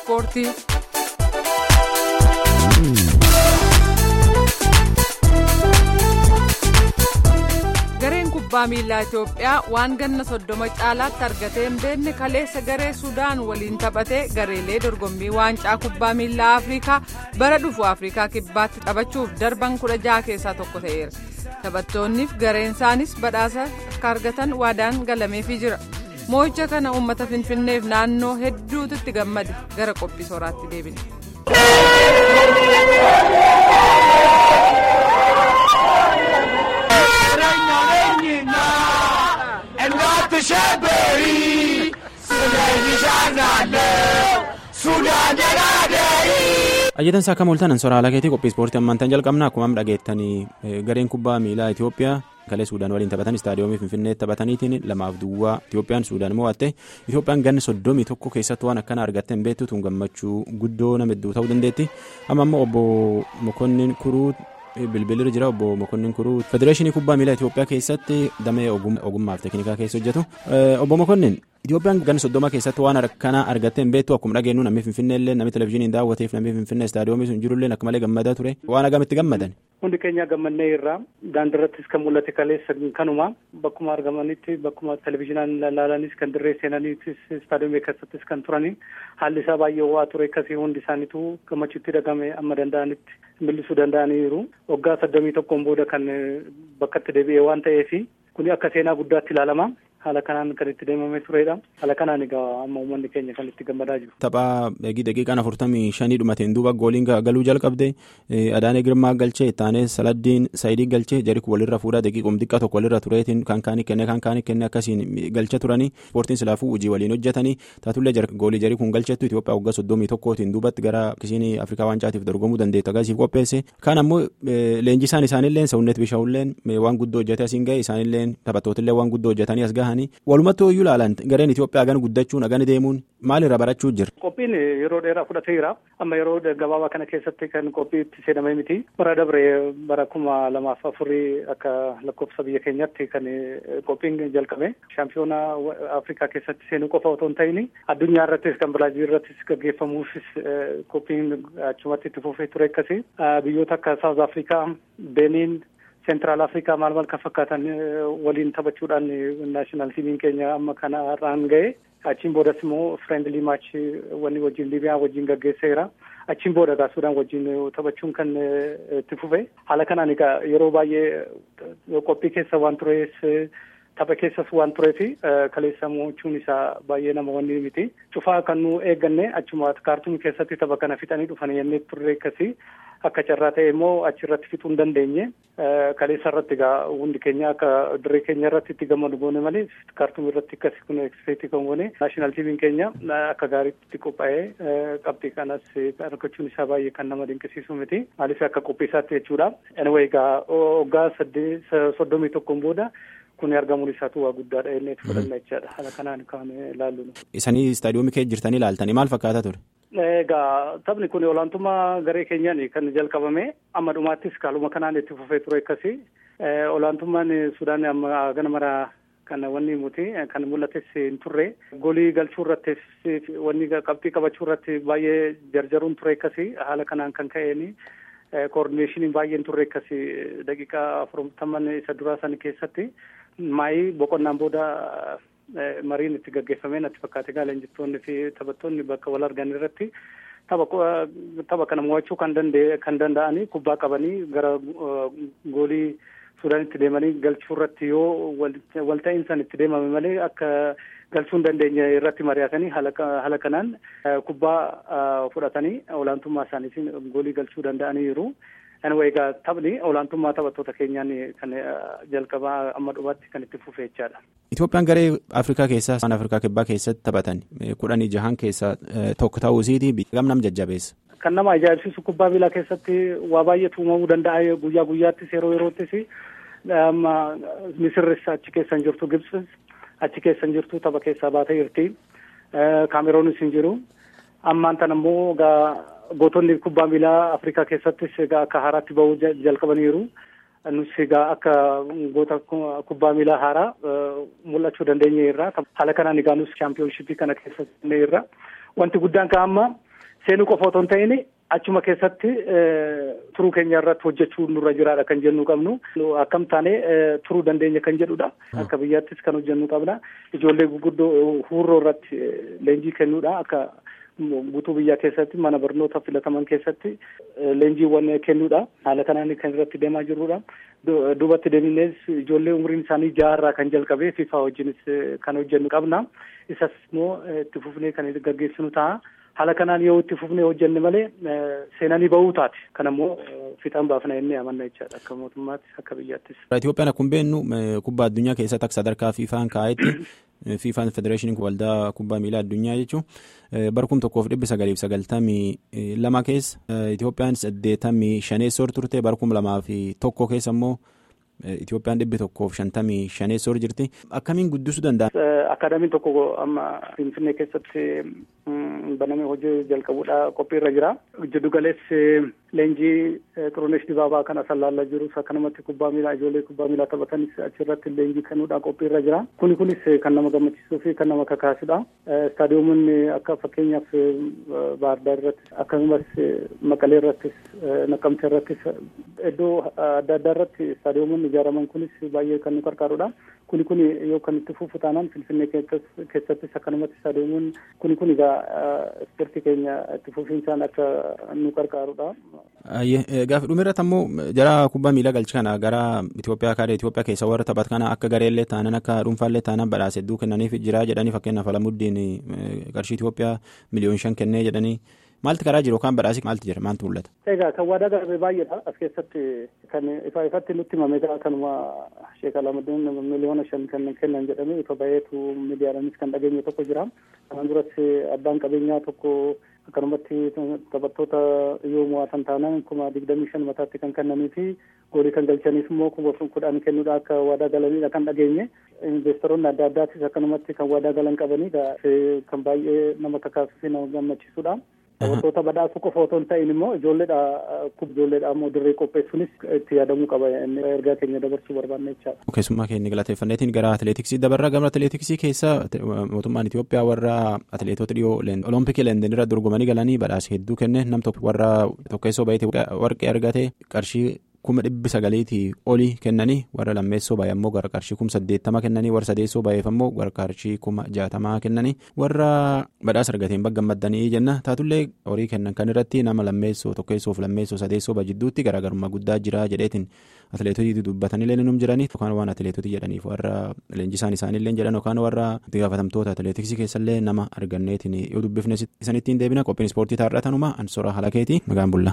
ispoortii. gareen kubbaa miilaa itiyoophiyaa waan ganna soddoma caalaatti argatee hin beekne kaleessa garee sudaan waliin taphatee gareelee dorgommii waancaa kubbaa miilaa afrikaa bara dhufu afrikaa kibbaatti taphachuuf darban kudha jaha keessaa tokko ta'eera taphattoonniif gareen isaanis badhaasa akka argatan waadaan galameefii jira moo'icha kana uummata finfinneef naannoo hedduutti gammade gara qophii sooraatti deebine. Ajjetan isaa akka mooltan soraa lakeetii qophii ispoortii ammaantan jalqabna akkuma dhageettanii gareen kubbaa miilaa Itoophiyaa kalee Suudaan waliin taphatan istaadiyoomii Finfinnee taphataniitiin lamaaf duwwaa Itoophiyaan Suudaan mo'atte Itoophiyaan ganna soddomii tokko keessatti waan akkana argatte hin beektu tun gammachuu guddoo nama hedduu ta'uu dandeetti amma ammoo obbo Mokonnin Kuruu bilbilirra jira obbo Mokonnin Kuruu federeeshinii kubbaa miilaa Itoophiyaa keessatti damee ogummaaf teeknikaa keessa hojjetu obbo Mokonnin. Itoophiyaan ganna soddoma keessatti waan akkana argattee hin beektu akkuma dhageenyu namni Finfinnee illee namni televizyiiniin daawwateef namni Finfinnee istaadiyoomii sun jiru illee akka malee gammadaa ture waan agamitti gammadan. Hundi keenya gammannee irraa daandiirrattis kan mul'ate kaleessa kanuma bakkuma argamanitti bakkuma televizyiinaan ilaalanis kan dirree seenaniitis istaadiyoomii keessattis kan turanii haalli isaa baay'ee ho'aa ture akkasii hundi isaaniitu gammachuutti dhagame amma danda'anitti millisuu danda'aniiru waggaa soddomii tokkoon booda kan bakkatti deebi'ee waan ta'eef kuni akka seenaa guddaatti ilaalama. haala kanaan kan itti deemamee turedha haala kanaan egaa amma uummanni keenya kan itti gammadaa jiru. Taphaa daqiiqaan afurtamii shanii dhumateen duuba gooliin galuu jalqabde Adaanee Girmaa galchee ittaanee Saladdiin Saayidii galchee jariku walirra fuudhaa daqiiqum xiqqaa tokko walirra tureetiin kan kaanii kenne kan kaanii kenne akkasiin galcha turanii ispoortiin silaafuu hojii waliin hojjetanii taatullee goolii jarii kun galchettu Itoophiyaa waggaa soddomii tokkootiin duubatti gara kisiin Afrikaa Waancaatiif dorgomuu dandeettu agarsiif qopheesse kan ammoo leenjisaan isaanillee Sawunnet Bishaawulleen waan guddoo hojjetee asiin gahe isaanillee taphattootillee waan guddoo hojjetanii as gahan walumattuu iyyuu ilaalan gareen Itoophiyaa hagan guddachuun hagan deemuun maalirra barachuu jira. Qophiin yeroo dheeraa fudhateera amma yeroo gabaabaa kana keessatti kan qophii itti seenamee miti bara dabre bara kuma lamaaf afurii akka lakkoofsa biyya keenyatti kan qophiin jalqabe shaampiyoonaa Afrikaa keessatti seenuu qofa otoo hin ta'in addunyaa irrattis kan Biraazil irrattis gaggeeffamuufis qophiin achumatti itti fufee ture akkasi biyyoota akka Saawuz Afrikaa Beeniin seentiraal afrikaa maal maal kan fakkaatan waliin taphachuudhaan naashinaal tiimiin keenya amma kana irraan ga'e achiin boodas immoo fireendelii maachii wanni wajjin liibiyaa wajjin gaggeesseera achiin booda gaasuudhaan wajjin taphachuun kan itti fufe haala kanaan egaa yeroo baay'ee qophii keessa waan turees tapha keessas waan tureef kaleessa mo'achuun isaa baay'ee nama wanni miti cufaa kan nu eegganne achuma kaartuumii keessatti tapha kana fixanii dhufan yennee turre akkasii akka carraa ta'e immoo achirratti fixuu hin dandeenye kaleessa irratti egaa hundi keenya akka dirree keenya irratti itti gammadu goone malee kaartuumii irratti akkasii kun ekspeektii kan goone naashinaal tiimiin keenya akka gaariitti qophaa'ee qabxii kanas argachuun isaa baay'ee kan nama dinqisiisu miti maaliif akka qophii isaatti jechuudha anyway egaa waggaa soddomii tokkoon booda kun argamuun isaatu waa guddaadha jennee itti fudhanna jechaadha haala kanaan kan ilaallu. Isanii istaadiyoomii kee jirtanii ilaaltanii maal fakkaata ture? Egaa taphni kun olaantummaa garee keenyaan kan jalqabame amma dhumaattis kaaluma kanaan itti fufee ture akkasii olaantummaan Sudaan amma gana maraa kan wanni muti kan mul'ates hin turre goolii galchuu irrattis wanni qabxii qabachuu irratti baay'ee jarjaruun ture akkasii haala kanaan kan ka'een koordineeshiniin baay'een turre akkasii daqiiqaa afurtaman isa duraa san keessatti maayii boqonnaan booda mariin itti gaggeeffamee natti fakkaate gaala injiftoonni fi taphattoonni bakka wal argan irratti tapha kana mo'achuu kan danda'anii kubbaa qabanii gara goolii suudaanitti deemanii galchuu irratti yoo walta'iinsan itti deemame malee akka galchuu hin dandeenye irratti mari'atanii haala kanaan kubbaa fudhatanii olaantummaa isaaniitiin goolii galchuu danda'aniiru. Anyway, egaa taphni olaantummaa taphattoota keenyaan kan jalqabaa amma dhumaatti kan itti fufe jechaadha. Itoophiyaan garee Afrikaa keessaa waan Afrikaa kibbaa keessatti taphatan kudhanii jahan keessaa tokko ta'uu isiiti gam nam jajjabeessa. Kan nama ajaa'ibsiisu kubbaa miilaa keessatti waa baay'eetu uumamuu danda'a guyyaa guyyaattis yeroo yeroottis amma Misirris achi keessan jirtu Gibsis achi keessan jirtu tapha keessaa baatee jirti. Kaameroonis hin jiru. Ammaan tan ammoo gootonni kubbaa miilaa Afrikaa keessattis egaa akka haaraatti bahuu jalqabaniiru. Nus egaa akka goota kubbaa miilaa haaraa mul'achuu dandeenye irraa haala kanaan egaa nus chaampiyoonshippii kana keessa irra wanti guddaan kan amma seenuu qofa otoo hin ta'in achuma keessatti turuu keenya irratti hojjechuu nurra jiraadha kan jennu qabnu akkam taane turuu dandeenya kan jedhudha akka biyyaattis kan hojjennu qabna ijoollee guguddoo huurroo irratti leenjii kennuudha akka guutuu biyyaa keessatti mana barnoota filataman keessatti leenjiiwwan kennuudha haala kanaan kan irratti deemaa jirrudha duubatti deebinees ijoollee umriin isaanii jaarraa kan jalqabe fifa wajjinis kan hojjennu qabna isas immoo itti fufnee kan gaggeessinu ta'a haala kanaan yoo itti fufnee hojjenne malee seenanii ba'uu taate kan ammoo fixaan baafna jennee amanna jechaadha akka mootummaatti akka biyyaattis. Itoophiyaan akkuma beeknu kubbaa addunyaa keessatti akka sadarkaa fiifaan kaa'etti fiifaan federeeshiniin waldaa kubbaa miilaa addunyaa jechuun bara kuma tokkoof dhibba sagaliif sagaltamii lama keessa Itoophiyaan saddeettamii shaneessoo turte bara kuma lamaa fi tokko keessa immoo Itoophiyaan dhibbi tokkoof shantamii shaneessoo jirti akkamiin guddisuu danda'a. Akaadaamiin tokko amma Finfinnee keessatti banamee hojii jalqabuudha qophiirra jira. Jiddu galeessi leenjii Xirunesh Dibaabaa kan asallaallaa jirus akkanumatti kubbaa miilaa ijoollee kubbaa miilaa taphatanis achirratti leenjii kennuudha qophiirra jira. Kuni kunis kan nama gammachiisuu fi kan nama kakaasudha. Istaadiyoomonni akka fakkeenyaaf Baardaar irrattis akkasumas Maqalee irrattis Naqqamtee irrattis iddoo adda addaa irratti istaadiyoomonni ijaaraman kunis baay'ee kan nu gargaarudha. Kuni kuni yoo kan itti fufu taanaan Finfinnee keessattis akkanumatti istaadiyoomonni kuni kun egaa ispoortii keenya itti fufiinsaan akka nu gargaarudha. Gaafa dhumirratti ammoo jara kubbaa miilaa galchi kana gara Itoophiyaa kaadha Itoophiyaa keessa warra taphatu kana akka gareellee taanan akka dhuunfaallee taanan badhaasa hedduu kennaniif jira jedhanii fakkeenyaaf Alamuddiin qarshii Itoophiyaa miliyoon shan kennee jedhanii maalti karaa jiru yookaan badhaasii maalti jira maaltu mul'ata. Egaa kan waadaa galame baay'eedha as keessatti kan ifa ifatti nutti himame kanuma Sheek Alamuddin miliyoona shan kan kennan jedhamee ifa baheetu miidiyaadhaanis kan dhageenye tokko jira. Kanaan duras abbaan qabeenyaa tokko akkanumatti taphattoota yoo mo'atan taanaan kuma digdamii shan mataatti kan kennanii fi goolii kan galchaniif immoo kuma kudhan kennuudha akka waadaa galaniidha kan dhageenye. Investoroonni adda addaatis akkanumatti kan waadaa galan qabanii kan baay'ee nama kakaasuu fi nama gammachiisudha. Taphattoota badhaasuu qofa otoo hin ta'in immoo ijoolleedha ijoolleedha ammoo dirree qopheessuunis itti yaadamuu qaba ergaa keenya dabarsuu barbaanne jechaadha. Keessummaa keenya galateeffanneetiin gara atileetiksii dabarraa gama atileetiksii keessa mootummaan Itoophiyaa warra atileetota dhiyoo olompikii Leenden irra dorgomanii galanii badhaasa hedduu kenne nam warra tokkeessoo baay'ee warqee argate qarshii kuma dhibbi sagaliitii olii kennanii warra lammeessoo baay'ee ammoo gara qarshii kuma saddeettama kennanii warra sadeessoo baay'eef ammoo gara qarshii kuma jaatamaa kennanii warra badhaasa argateen bagga gammaddanii jenna taatullee horii kennan kan irratti nama lammeessoo tokkeessoof lammeessoo sadeessoo bajidduutti garaagarummaa guddaa jira jedheetiin atileetotii dubbatanii leeninum jiranii yookaan waan atileetotii jedhaniif warra leenjisaan isaaniillee jedhan yookaan warra itti gaafatamtoota atileetiksii keessallee nama arganneetiin yoo dubbifne isanittiin deebina qophiin ispoortii taarratanuma ansora halakeeti magaan bulla.